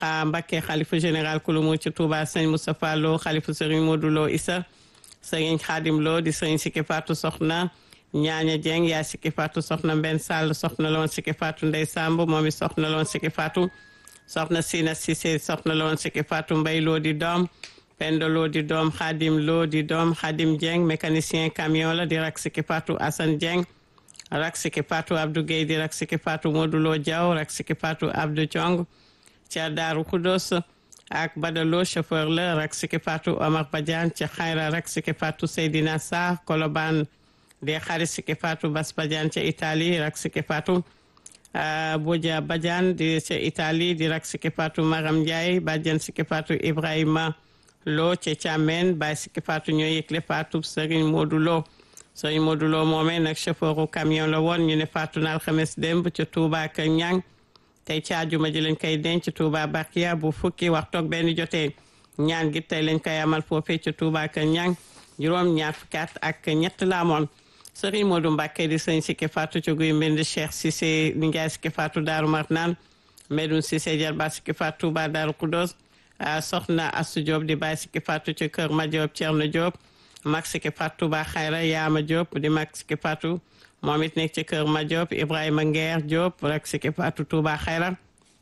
Muntaqa Mbacké xalifa général kulumu ci Touba sëñ Moustapha Lo xalifa sëriñ Modou Lo Issa sëriñ Xaadim Lo di sëriñ Sikki Fatou soxna ñaaña Dieng yaa Sikki Fatou soxna Mbenn Sall soxna loon Sikki Fatou Ndey Samb moom it soxna loon Sikki Fatou soxna Sina Cissé soxna loon Sikki Fatou Mbay Lo di doom Pendo Lo di doom Xaadim Lo di doom Xaadim Dieng mécanicien camion la di rak Sikki Fatou Assane Dieng rak Sikki Fatou Abdou Guèye di rak Sikki Fatou Modou Lo Diaw rak Sikki Fatou Abdou Thiong ca Daaru Kudos ak Badalo chauffeur la rak Sikki Fatou Omar Badiane ca Xayra rak Sikki Fatou Seydina Sarr Kolobaan di xarit Sikki Fatou Bas Badiane ca Italie rak Sikki Fatou Boja Badiane di ca Italie di rak Sikki Fatou Maram Ndiaye bàjjen Sikki Fatou Ibrahima Lo ca Thiamène Baye Sikki Fatou ñoo yëgle Fatou Serigne Modou Lo Serigne Modou Lo moomee nag chauffeuru camion la woon ñu ne Fatou na alxames démb ca Touba ak Ñang tey ci àjjuma ji lañ koy denc Touba Bakia bu fukki waxtu ak benn jotee ñaan gi tey lañ koy amal foofee ca Touba ak Ñang juróom ñaar fukki at ak ñett la amoon Serigne Modou Mbacké di sëñ Sikki Fatou ci guy mbind Cheikh Cissé ni Ndiaye Sikki Fatou Daaru Marnaan Medoun Cissé Jarba Sikki Fatou Touba Daaru Kudos soxna Astou Diop di bàyyi Sikki Fatou ci kër Ma Diop Thierno Diop mag Sikki Fatou Touba Xayra Yaama Diop di mag Sikki Fatou moom it nekk ci kër Ma Diop Ibrahima Nguer Diop rek Sikki Fatou Touba Xayra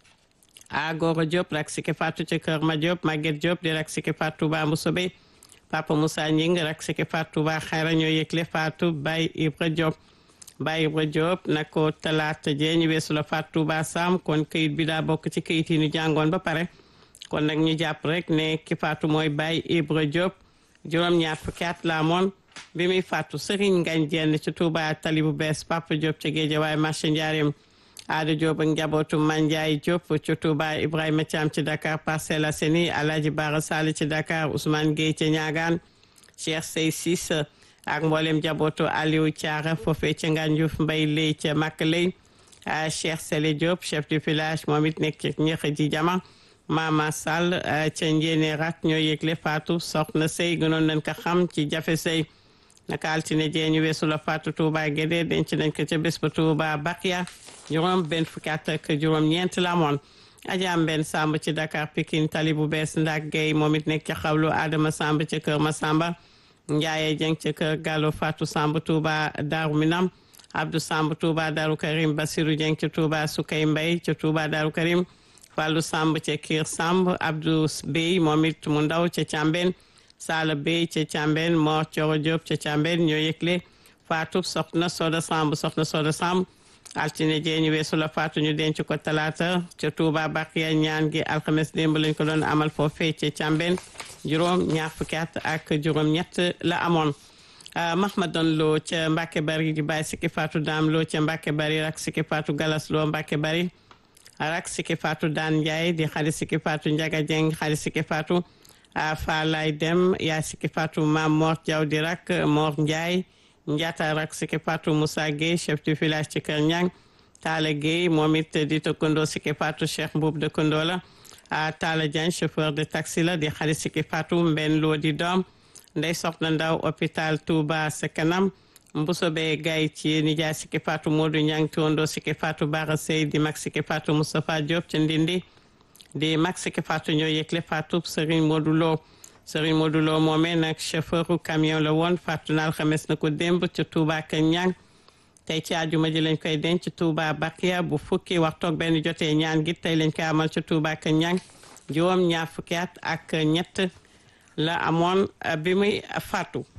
a Goro Diop rek Sikki Fatou ci kër Ma Diop Maguette Diop di rek Sikki Fatou Touba Mboussobé Papa Moussa Ñing rek Sikki Fatou Touba Xayra ñoo yëgle Fatou Baye Ibra Diop Baye Ibra Diop na ko talaata jee ñu weesu la Fatou Touba Sam kon këyit bi daa bokk ci këyit yi ñu jàngoon ba pare kon nag ñu jàpp rek ne ki Fatou mooy Baye Ibra Diop juróom-ñaar fukki at la amoon bi muy Fatou Serigne Ngagne Dieng ci Touba tali bu bees Papa Diop ca Guédiawaye marché Ndiarème Aada Diop ak njabootu Mandiaye Diop ci Touba Ibrahima Thiam ci Dakar Parcelles Assainies Alhaji Bara Sall ci Dakar Ousmane Gueye ca Ñaagaan Cheikh Sey Sis ak mboolem njabootu Aliou Thiara foofee ca Ngandiouf Mbay Lay ca Makk Lay Cheikh Sele Diop chef du village moom it nekk ci ñeex ji jama Mama Sall ca Njéene rak ñoo yëgle Fatou soxna sëy gënoon nañ ko xam ci jafe sëy naka altine jee ñu weesu la Fatou Touba Guédé denc nañ ko ca bés ba Touba Bakia juróom benn fukki at ak juróom ñeent la amoon Ajaam benn Samb ci Dakar Pikine tali bu bees Ndak Gueye moom it nekk ca xawlu Adama Samb ca kër Masamba Njaaye Jeng ca kër Gallo Fatou Samb Touba Darou Minam Abdou Samb Touba Darou Karim Basirou Jeng ca Touba Soukay Mbay ca Touba Darou Karim Fallou Samb ca Kër Samb Abdou Bey moom it mu ndaw ca Càmbeen Sala Bey ca Càmbeen Mor Coro Diop ca Càmbeen ñoo yëgle Fatou soxna Soda Samb soxna Soda Samb altine jee ñu weesu la Fatou ñu denc ko talaata ca Touba Bakiya ñaan gi alxames démb lañ ko doon amal foofee ca Càmbeen juróom ñaar fukki at ak juróom ñett la amoon Mahmadan Lo ca Mbàkke Bari di bàyyi Sikki Fatou Daam Lo ca Mbàkke Bari rak Sikki Fatou Galas Lo Mbàkke Bari rak Sikki Fatou Daan Njaay di xarit Sikki Fatou Njaga Jeng xarit Sikki Fatou Falay Dem yaa Sikki Fatou Mam Mor Jaw di rak Mor Njaay Njaata rak Sikki Fatou Moussa Gueye chef du village ci Kër Ñang Talla Gueye moom it di tëkkandoo Sikki Fatou Cheikh Mbuub dëkkandoo la Talla Diagne chauffeur de taxi la di xarit Sikki Fatou Mbenn Lo di doom Ndey Soxna Ndaw hôpital Touba sa kanam Mbusobe Gaye ci nijaay Sikki Fatou Modou Ñang tuwandoo Sikki Fatou Bara Sey di mag Sikki Fatou Moustapha Diop ca Ndindi di mag Sikki Fatou ñoo yëgle Fatou Serigne Modou Lo Serigne Modou Lo moomee nag chauffeuru camion la woon Fatou na alxames na ko démb ca Touba ak Ñang tey ci àjjuma ji lañ koy denc Touba Bakia bu fukki waxtu ak benn jotee ñaan gi tey lañ koy amal ca Touba ak Ñang juróom ñaar fukki at ak ñett la amoon bi muy Fatou